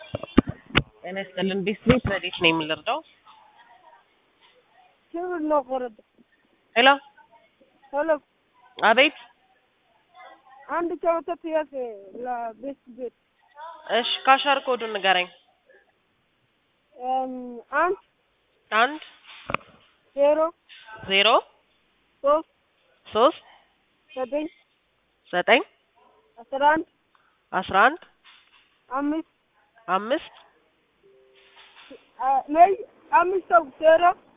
ጤና ይስጥልን። ቢስሚት ረዴት ነው የምንረዳው? ክብር ነው ቆረጠ ሄሎ፣ ሄሎ አቤት። አንድ ጨዋታ ጥያቄ ለቤት ቤት እሺ፣ ካሻር ኮዱን ንገረኝ። እም፣ አንድ አንድ ዜሮ ዜሮ ሶስት ሶስት ዘጠኝ ዘጠኝ አስራ አንድ አስራ አንድ አምስት አምስት አ- ነይ አምስት ሰው ዜሮ